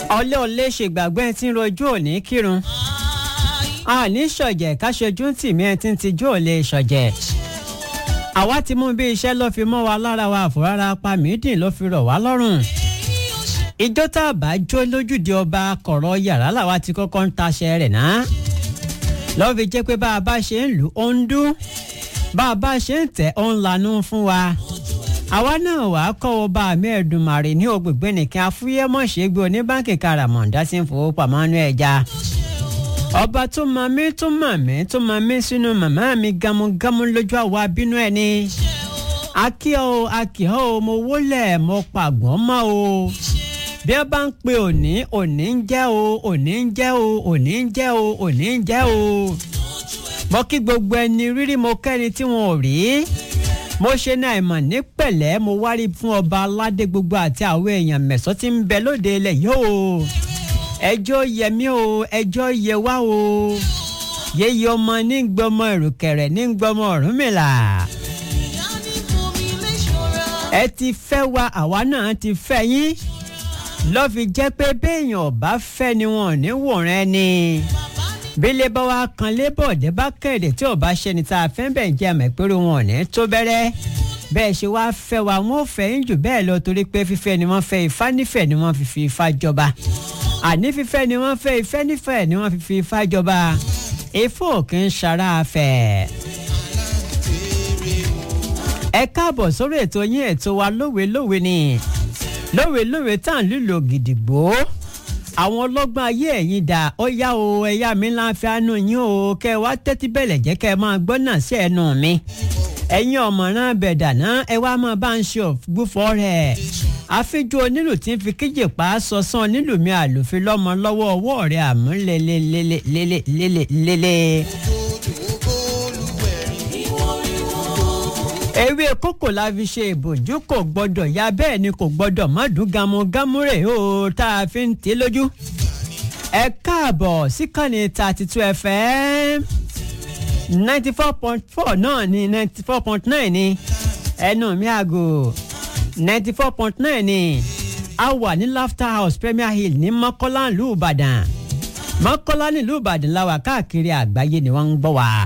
ọlẹ́ ọlẹ́ ṣègbàgbọ́ ẹ ti ń rojú òní kírun àní ṣọ̀jẹ̀ káṣojú tì mí ẹ ti ń tijú òlé ṣọ̀jẹ̀ àwa ti mú bí iṣẹ́ ló fi mọ́ wa lára wa àfòrárá pa mídìn ló fi rọ̀ wá lọ́rùn ìjọ tá a bá jó lójúde ọba kọ̀rọ̀ yàrá làwa ti kọ́kọ́ ń taṣẹ rẹ̀ náà lọ́ fi jẹ́ pé bá a bá ṣe ń lù ó ń dún bá a bá ṣe ń tẹ̀ ó ń lanú fún wa àwa náà wà á kọ́ ọba àmì ẹ̀dùnmàrè ní ògbègbè nìkan afúyẹ́mọ̀ṣẹ́gbẹ́ oníbàǹkì karamọ̀ǹdá sí fowópamọ́ nú ẹja ọba tó mọ mí tó mọ mí tó mọ mí sínú màmá mi gamugamu lójú àwa bínú ẹni akíọ́ o akíọ́ o mo wólẹ̀ mo pàgbọ́n mọ́ o bí ẹ bá ń pe òní òní ń jẹ́ o òní ń jẹ́ o òní ń jẹ́ o òní ń jẹ́ o mo kí gbogbo ẹni rírí mo kẹ́ni tí wọn ò rí mo ṣe ní àìmọ̀ ní pẹ̀lẹ́ mo wárí fún ọba aládé gbogbo àti àwọn èèyàn mẹ̀sọ́ tí ń bẹ lóde ilẹ̀ yìí o ẹjọ́ yẹ mí o ẹjọ́ yẹ wá o yéye ọmọ ní gbọmọ ìrùkẹ̀rẹ̀ ní gbọmọ Ọ̀rúnmìlà ẹ ti fẹ́ wa àwa náà ti fẹ́ yín lọ́ fi jẹ́ pé béèyàn ọ̀bá fẹ́ ni wọn ò ní wòran ẹni bílẹ̀ bá wa kan lébọ̀dé bá kéde tí ọba ṣẹni tá a fẹ́ bẹ̀ jẹ́ àmọ́ ìpérò wọn ò ní tó bẹ̀rẹ̀ bẹ́ẹ̀ ṣe wá fẹ́ wa wọn ò fẹ́ yín jù bẹ́ẹ̀ lọ torí pé fífẹ́ ni wọ́n fẹ́ ifá nífẹ̀ẹ́ ni wọ́n fi fi ifá jọba àní fífẹ́ ni wọ́n fẹ́ ìfẹ́ nífẹ̀ẹ́ ni wọ́n fi fi ifá jọba ifá òkè ń ṣara afẹ́. ẹ káàbọ̀ sórí ètò yín ètò wa lówe-lówe ni lówe-lówe tá à ń lílo gidigbo àwọn ọlọ́gbọ́n ayé ẹ̀yin dà ó yá o ẹ̀yà mi ńlá fi àánú yín o kẹ́ ẹ wá tẹ́tí bẹ̀lẹ̀ jẹ́ kẹ́ ẹ máa gbọ́ náà sí ẹnu mi ẹ̀yin ọ̀mọ̀ràn bẹ̀dà náà ẹ wá máa bá ń ṣe ògbúfọ́ rẹ̀ àfijọ́ onílù tí ń fi kíjì pa á sọ̀sán onílù mi àlòfin lọ́mọ lọ́wọ́ ọwọ́ rẹ̀ àmú lélelélelélelélele. ewé kókò la fi ṣe ìbòjú kò gbọdọ̀ ya bẹ́ẹ̀ ni kò gbọdọ̀ má dùn gamugamu rẹ̀ o tá a fi ń tẹ́ lójú. ẹ káàbọ̀ síkànnì thirty two fm ninety four point four náà ni ninety four point nine ni ẹnu mi àgò ninety four point nine ni a wà ní laughter house premier hill ní mọ́kọ́lá ìlú ìbàdàn mọ́kọ́lá nílùú ìbàdàn la wà káàkiri àgbáyé ni wọ́n ń gbọ́ wa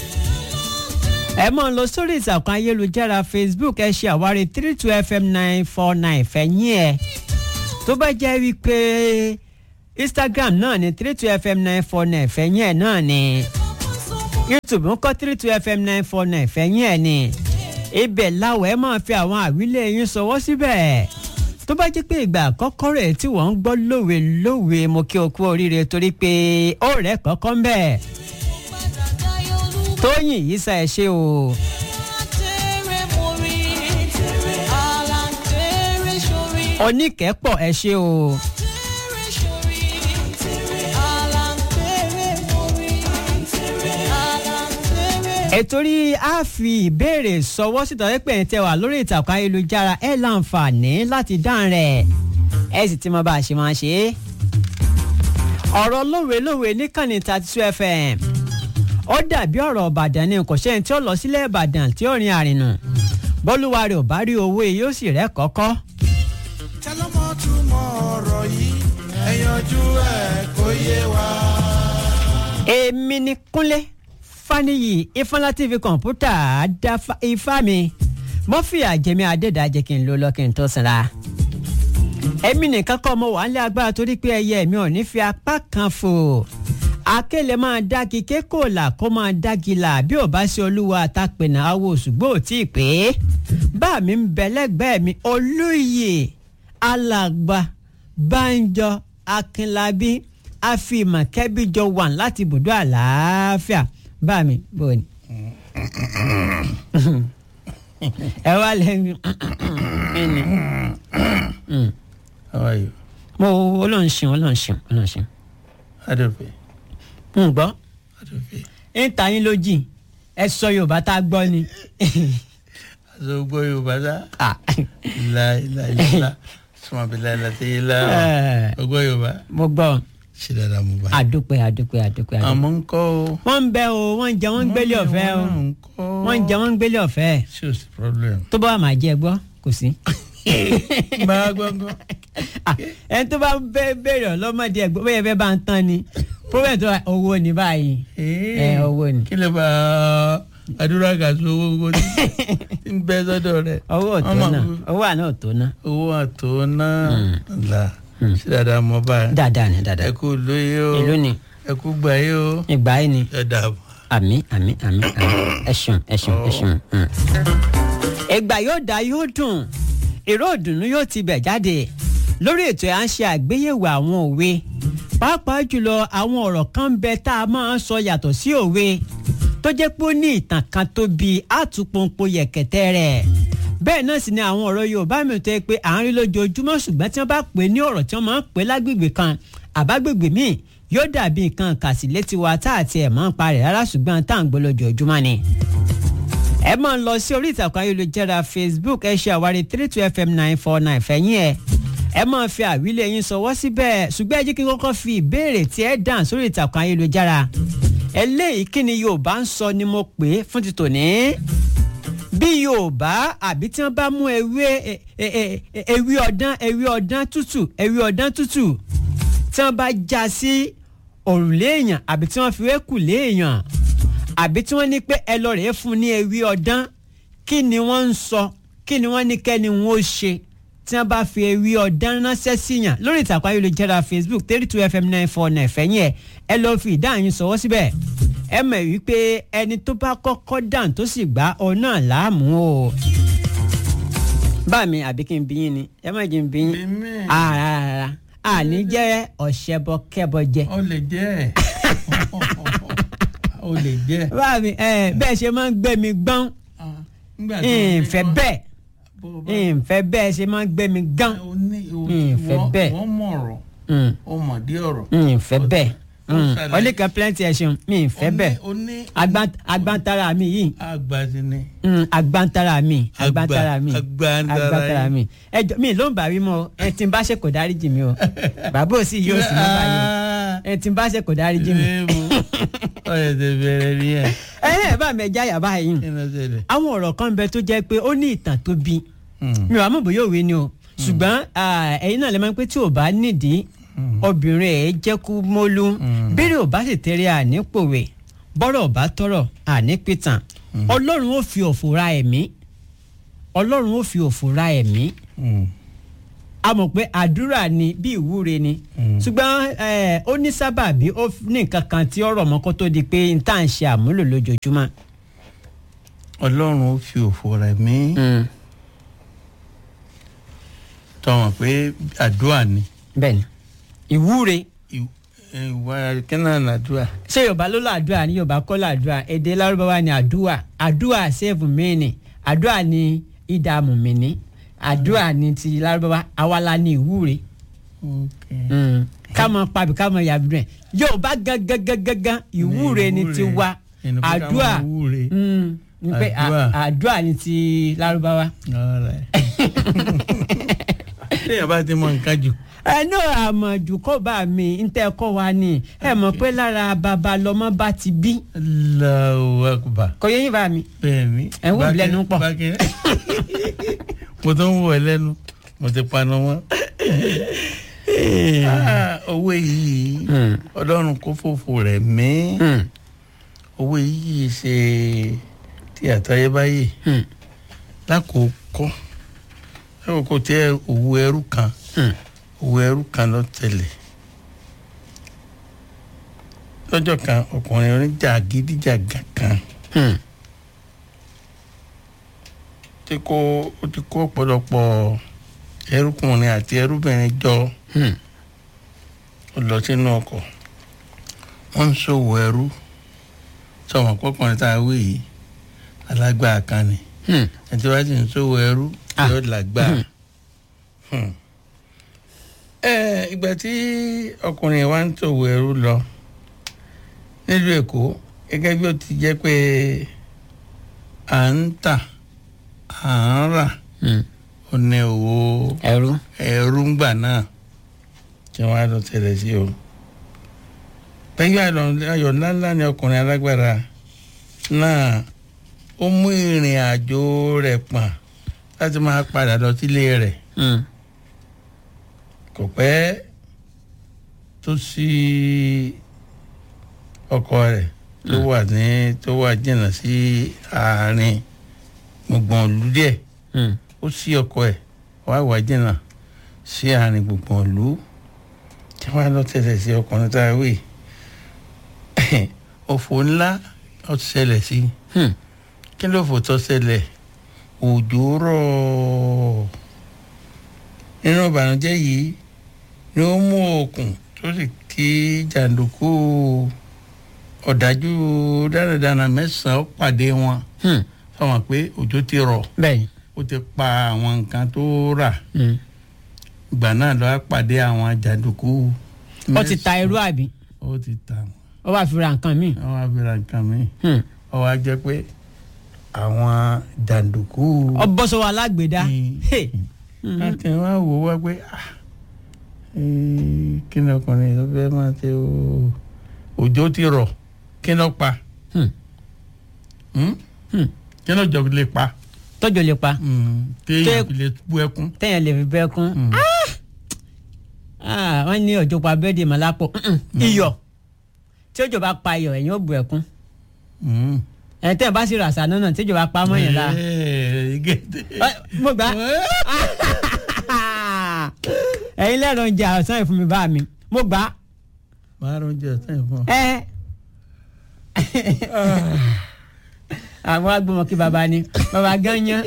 ẹ mọ̀ ń lọ sórí ìtàkùn ayélujára facebook ẹ ṣe àwárí three two fm nine four nine fẹ̀yìn ẹ̀ tó bá jẹ́ wípé instagram náà ni three two fm nine four nine fẹ̀yìn ẹ̀ náà ni youtube ń kọ́ three two fm nine four nine fẹ̀yìn ẹ̀ ni ibẹ̀ láwọ̀ ẹ máa fi àwọn àwílé yín sọwọ́ síbẹ̀ tó bá jẹ́ pé ìgbà àkọ́kọ́ rẹ̀ tí wọ́n ń gbọ́ lówe lówe mo kí o kú oríire torí pé ó rẹ̀ kọ́kọ́ ń bẹ̀ tóyìn yìí sá ẹ ṣe o. oníkẹ́pọ̀ ẹ ṣe o. ètò rí a fi ìbéèrè sọwọ́ síta pé ẹ̀ tẹ́ wà lórí ìtàkùn ayélujára ẹ̀ láǹfààní láti dáhùn rẹ̀ ẹ̀ sì ti mọ bá a ṣe máa ṣe é. ọ̀rọ̀ lówe-lówe níkànnì thirty two fm ó dàbí ọ̀rọ̀ ìbàdàn ni kò sẹ́ni tí ó lọ sílẹ̀ ìbàdàn tí ó rin àrìnà bọ́lúwa rẹ̀ ò bá rí owó yìí ó sì rẹ́ kọ́kọ́. tẹlọmọ túmọ̀ ọ̀rọ̀ yìí ẹ yanjú ẹ̀ kó yé wa. èmi ni kúnlé faniyi ifọlá tv kọ̀ǹpútà dá ifá mi mo fi àjẹmí adédájẹ kí n ló lọ kí n tó sinra. èmi nìkan kọ́ mo wà ń lé agbára torí pé ẹyẹ mi ò ní fi apá kan fò akélé máa dági kékòlà kó máa dági là bí ò bá ṣe olúwa àtàpẹ̀nà awo ṣùgbọ́n ò tí ì pé bá mi ń bẹ lẹ́gbẹ̀ẹ́ mi olóyè alàgbà banjọ akínlábí àfihàn kẹ́bíjọ wà láti ibùdó àlàáfíà bá mi bò ní. ẹ wá lẹ́yìn mi ni. How are you? mo olóhùn ṣeun olóhùn ṣeun olóhùn ṣeun. Adolphe. ń gbọ́ Adolphe. ń ta yín lójì ẹ sọ yorùbá tá a gbọ́ ni. Aṣọ gbọ́ Yorùbá sá. Ah. Láìláìlá. Sọ́mọ bí láìláìlá ti lá. Eh. Ọgbọ́ Yorùbá. mo gbọ́ Ṣé dáadáa mo bá. àdúpẹ́ àdúpẹ́ àdúpẹ́ àdúpẹ́. Àmọ́ ń kọ́ o. wọ́n ń bẹ o wọ́n ń jẹ wọ́n ń gbélé ọ̀fẹ́ o Wọ́n ń kọ́. wọ́n ń jẹ wọ́n ń gbélé ọ̀fẹ́ Ṣé o sí problem? tó bá wà máa jẹ gbọ́ kò kò sí. máa gbọ́ngàn. Ah, ẹni tó bá bẹ béèrè ọlọ́mọdé ẹgbẹ́ bóyá fẹ́ bá ń tán ni problem tó wà owó ní báyìí ẹ owó ni kí lè bá àdúrà gàtú owó gbogbo tí tí ń bẹ sọ́dọ̀ rẹ̀. owó ò tó Wọ́n máa náà kú- owó àná ò tó náà owó àtò náà là sí dáadáa mọ́ báyìí. dáadáa ni dáadáa ẹ kú lóye o ìlú ni ẹ kú gbà yé o ìgbà yìí ni ẹ dàbọ̀. àmì àmì àmì àmì ẹṣùn ẹṣùn ẹṣùn. ìgbà yóò dá yóò dùn èrò òdùnnú yóò ti bẹ̀ jáde lórí ètò à ń ṣe àgbéyẹ̀wò àwọn òwe pàápàá jùlọ àwọn ọ̀rọ̀ kan ń bẹ tá a máa ń sọ yàtọ̀ sí òwe tó jẹ́ pé ó ní ìtàn kan tó bi àtúpọ̀npọ̀ yẹ̀kẹ̀tẹ̀ rẹ̀ bẹ́ẹ̀ náà sì ni àwọn ọ̀rọ̀ yorùbá mi tó yẹ pé à ń rí lójoojúmọ́ ṣùgbọ́n tí wọ́n bá pè é ní ọ̀rọ̀ tí wọ́n máa ń pè é lágbègbè kan àbágbègbè míì yóò dàbí nǹkan kàsí létí wa tá àti ẹ̀ máa ń parẹ̀ rárá ṣùgbọ́n tá à ń gbọ́ lójoojúmọ́ ni ẹ máa ń lọ sí orí ìtàkùn ayélujára facebook ẹ ṣe àwárí three two fm nine four nine fẹ̀yìn ẹ̀ ẹ máa fi àwílé yín sọwọ́ síbẹ̀ ṣùgbọ́n ẹ jẹ́ kí n kọ́kọ́ fi ìbéèrè tí ẹ dàn sórí ìtàkùn ayélujára eléyìí kí ni yorùbá ń sọ ni mo pè é fún ti tòní bí yorùbá àbí tí wọ́n bá mú ewé e- e- e- e- ewé ọ̀dán ewé ọ̀dán tútù ewé ọ̀dán tútù tí wọ́n bá já sí òrùlé èèyàn àbí tí wọ́n fi wé kùlé èèyàn àbí tí wọ́n ní pé ẹ lọ rèé fún ní ewé ọ̀dán kí ni wọ́n ń sọ kí ni wọ́n ní kẹ́ni wọ́n ó ṣe tí wọ́n bá fi ewé ọ̀dán ránṣẹ́ síyàn lórí ìtàkùn ayélujára facebook thirty two fm nine four nine fẹ̀yìn ẹ̀ ẹ lọ́ọ́ fi ìdáhùn yín sọwọ́ síbẹ̀ ẹ mọ̀ wípé ẹni tó bá kọ́kọ́ dàn tó sì gbá ọ náà láàmú o. bá mi àbí kí n bí yín ni ẹ má jẹ́ n bí yín Bí mi. àràrà àní jẹ́ ọ̀ṣẹ́bọ kẹ́bọ jẹ. ó lè jẹ́ ó lè jẹ́. bá mi ẹ bẹ́ẹ̀ ṣe máa ń gbé mi gbọ́n Nígbà tó ní ìfẹ́ kọ́- bẹ́ẹ̀ bó o bá- ìfẹ́ bẹ́ẹ̀ ṣe máa ń gbé mi gán ó ní o- ìfẹ́ wọ́n- bẹ́ẹ̀. wọ́n mọ̀ ọ̀rọ̀ Mm, ó mọ̀ dé ọ̀rọ̀. ìfẹ́ bẹ́ẹ̀ ó ṣàlàyé. ọlẹ́kan plenty ẹ̀ ṣeun mi ìfẹ́ Ó ní- bẹ́ẹ̀ ó ní Agban- agbantara mi yìí agbadi ni. Mm, agbantara mi Agba- agbantara mi agbantara agbantara yìí. mi ẹjọ mi ló ń bá wí mọ ẹ tí n bá ṣe kò dáríjì mi o bàbá ò sì yóò sì mọ báyìí o ẹ tí n bá ṣe kò dáríjì mi. ọ̀yẹ̀ tẹ bẹ̀rẹ̀ ní ẹ̀ ẹ ẹ bá mi ẹja yàrá yìí kí ló ṣẹlẹ̀. àwọn ọ̀rọ̀ kan bẹ tó jẹ́ pé ó ní ìtàn tó bí mi ò wá mọ̀ bóyá òwe ni o ṣùgbọ́n ah, ẹ̀yin náà lè máa ń pé tí ò bá nídìí obìnrin ẹ̀ jẹ́ kú mólú bẹ́ẹ̀rẹ̀ ò bá sì tẹ́rẹ̀ ànípòwé bọ́rọ̀ ò bá tọrọ ànípìtàn ọlọ́run ó fi òfò ra ẹ̀mí ọlọ́run ó fi òfò ra ẹ̀mí a mọ̀ pé àdúrà ni bí ìwúre ni ṣùgbọ́n eh, ó ní sábàbí ó ní nǹkan kan tí ọ̀rọ̀ mọ́ kó tó di pé n tá à ń ṣe àmúlò lójoojúmọ́. ọlọ́run ó fi òfò rẹ̀ mí tọmọ pé àdúrà ni bẹ́ẹ̀ni ìwúre Ìw- ìwà kínà nàdúrà. ṣé yorùbá ló làdúrà ní yorùbá kọ́ làdúrà èdè lárúbáwá ni àdúrà àdúrà save me ni àdúrà ni ìdààmú mi ni àdúrà ni ti lárúbáwá awala ni ìwúre Mm. ká mọ pàbí ká mọ yàbí rẹ yorùbá gangan gangan ìwúre ni ti wa Ẹni pé ká àdúrà máa wúre. Mm, ni pé à- Àdúrà. àdúrà ni ti lárúbáwá. téèyàn bá ti mọ nǹkan jù. ẹnu àmọ̀jù kọ́ bá mi ń tẹ́ kọ́ wa ni ẹ mọ̀ pé lára bàbá lọmọ bá ti bí Allahu Akbar. kò yẹ yín bá mi. bẹ́ẹ̀ni. Ẹ̀ ń wò mí lẹ́nu pọ̀. Bákẹ́- mo tó ń wọ̀ ẹ́ lẹ́nu mo ti panu wọn. Ah, owó yìí ọlọ́run kó fòfò rẹ̀ mí. owó yìí ṣe tí àtayébáyé lákòókò lákòókò tí ẹ- òwò ẹrú kan òwò ẹrú kan lọ tẹ̀lé lọ́jọ́ kan ọkùnrin oníjàgídíjàgà kan tí kò ó ti kó ọ̀pọ̀lọpọ̀ ẹrúkùnrin àti ẹrúbìnrin jọ ó lọ sínú ọkọ̀ wọ́n ń ṣòwò ẹrú sọ̀wọ́n pọ́kùnrin tá a wí yìí alágbára kan ni ẹtí wá sì ń ṣòwò ẹrú Ah. yóò lágbára. Hmm. ẹ ìgbà tí ọkùnrin wa ń ṣòwò ẹrú lọ nílùú èkó gẹ́gẹ́ bí ó ti jẹ́ pé à ń tà à ń rà ó ní owó ẹrú. ẹrú ń gbà náà tí wọ́n á lọ tẹ̀lé sí o. pẹ̀lú ayọ̀ ńláńlá ni ọkùnrin alágbára náà ó mú ìrìn àjò rẹ̀ pọ̀n láti máa padà lọ sílé rẹ̀ Hmm. kò pẹ́ tó sí ọkọ rẹ̀ tó wà ní tó wà jìnnà sí àárín gbùngbùn ìlú díẹ̀ Hmm. ó sí ọkọ ẹ̀ wá wà jìnnà sí àárín gbùngbùn ìlú tí wọ́n á lọ tẹ̀lé sí ọkùnrin tá a wí òfò ńlá ó ṣẹlẹ̀ sí i Hmm. kí ló fò tó ṣẹlẹ̀ òjò rọ̀ nínú ìbànújẹ́ yìí ni ó mú òkun tó sì kí jàǹdùkú ọ̀dájú dáradára mẹ́sàn-án pàdé wọn Hmm. sọ̀rọ̀ pé òjò ti rọ̀ bẹ́ẹ̀ ó ti pa àwọn nǹkan tó rà Hmm. ìgbà náà lọ́wọ́ pàdé àwọn jàǹdùkú ó ti ta irú àbí ó ti ta ó wà fi ra nǹkan míì. àwọn abìrà nǹkan mi Hmm. ó wá jẹ́ pé àwọn jàǹdùkú. ọ bọ́ sọ wa lágbèdá. Mm. Hey. láti wá wò wá pé ah, eh, kí ni ọkùnrin ló fẹ́ máa ṣe o òjò ti rọ̀ kí ni ó pa Hmm. Hmm? Hmm. kí ni ọjọ́ lè pa tọ́jú lè pa téèyàn Tẹ́- fi lè bú ẹkún. téèyàn lè fi bẹ́ẹ̀ kún. Hmm. Ah, wọ́n ní òjò pa bẹ́ẹ̀dì mọ́lápọ̀ iyọ̀ tí òjò bá pa iyọ̀ ẹ̀yìn ó bu ẹ̀kún Hmm. ẹ̀ tẹ́ ẹ̀ bá sì rà sànú náà tí òjò bá pa mọ́yìn la. Eh, gẹ́tẹ́. Ẹ, mo gbà ẹ̀yin lẹ́rọ oúnjẹ ọ̀sán ìfún mi bá mi mo gbà máa rún jẹ sẹ́yìn fún ọ. ẹ. àwọn agbọmọ kí baba ni baba gan yan.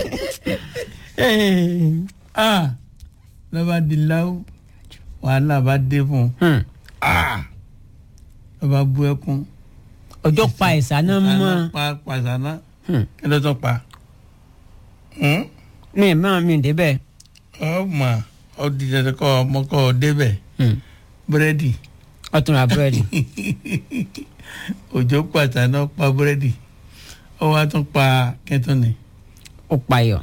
ah lọ́ba di láwù wàhálà bá dé fún un Hmm. ah lọ́ba bú ẹkún. òjò pa ìsáná mọ́ pa pàṣánà Hmm. kí ló tún pa. Hmm? mi mọ́ mi débẹ̀. ọmọ ọdìdẹ kọ ọmọ kọ débẹ̀ Hmm. búrẹ́dì ọtún ra búrẹ́dì. òjò pàṣánà pa búrẹ́dì ó wá tún pa kẹtùnì. ó payọ̀.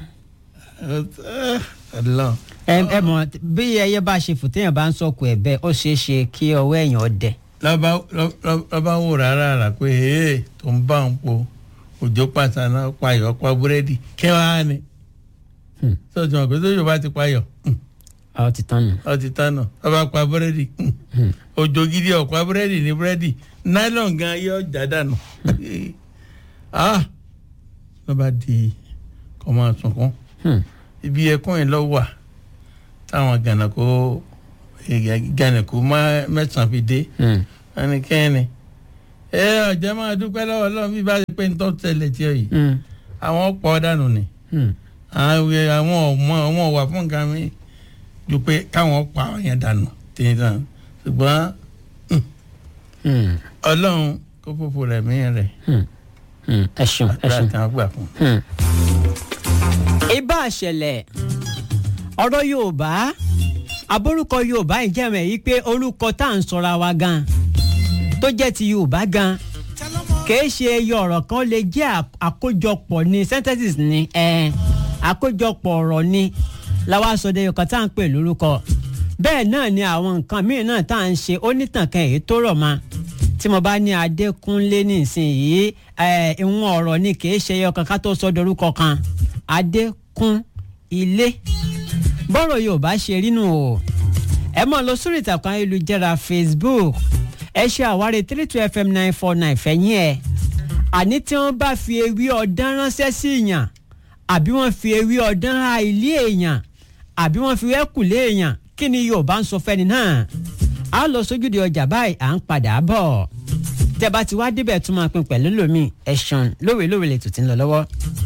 ọlọ ẹ ẹ mọ̀ bí ẹyẹ bá ṣe fò téèyàn bá ń sọkò ẹ bẹ́ẹ̀ ó ṣeé ṣe kí ọwọ́ èèyàn ọdẹ. lọ́ba lọ́ba wò rárá rà pé ee tó ń bá òun po òjò pàṣánà payọ̀ pa búrẹ́dì kí wàá ní. Hmm. sọ̀tún ọ̀pẹ tó yóò bá ti payọ̀ ọ ti tán nù. ọ ti tán náà lọ́ba pa búrẹ́dì òjò gidi ọ̀pá búrẹ́dì ní búrẹ́dì nylon gan yọ ọjà dànù ah lọ́ba di kọ́ máa sunkún Hmm. ibi ẹkún yìí lọ wà táwọn gànàkó gànàkó mẹ́sàn-án fi dé Hmm. ẹnikẹ́ni ẹ ọ̀jẹ̀ máa dúpẹ́ lọ́wọ́ Ọlọ́run bí bá ṣe pé nítorí tẹ̀lé tí ó yìí Hmm. àwọn pọ̀ dànù ni Hmm. àwọn àwọn ọmọ àwọn wà fún nǹkan mi ju pé káwọn pa àwọn yẹn dànù tìǹtàn ṣùgbọ́n Hmm. Ọlọ́run kó fòfò rẹ̀ mí rẹ̀ Hmm. Hmm. ẹ ṣeun ẹ àdúrà ṣeun. tí wọ́n gbà fún. Hmm. ibà ṣẹlẹ̀ ọ̀rọ̀ yorùbá aborúkọ yorùbá ìjẹ́mẹ̀ yìí pé orúkọ tá à ń sọra wa gan tó jẹ́ ti yorùbá gan kìí ṣe ẹyọ ọ̀rọ̀ kan lè jẹ́ à- àkójọpọ̀ ní synthesis ni ẹ̀ àkójọpọ̀ ọ̀rọ̀ ni làwa sọdẹ ọkàn tá à ń pè lórúkọ bẹ́ẹ̀ náà ni àwọn nǹkan míì náà tá à ń ṣe onítànkàn èyí tó rọ̀ ma tí mo bá ní adékúnlé nísìnyìí ẹ̀ ìwọ̀n ọ̀rọ̀ ni kìí ṣe ẹyọ kan ká tó sọ dorúkọ kan adékún ilé bọ́rọ̀ yorùbá ṣe rí nù o ẹ mọ̀ lọ sórí ìtàkùn ayélujára facebook ẹ ṣe àwárí three two fm nine four nine fẹ̀yìn ẹ̀ àní tí wọ́n bá fi ewé ọ̀dán ránṣẹ́ sí èèyàn àbí wọ́n fi ewé ọ̀dán ha ilé èèyàn àbí wọ́n fi wẹ́kùlé èèyàn kí ni yorùbá ń sọ fẹ́ni náà a lọ sójúde ọjà báyìí à ń padà bọ̀ tẹ́ bá ti wá débẹ̀ tún máa pin pẹ̀lú lómi ẹ̀sán lówelówe lè tù tí ń lọ lọ́wọ́.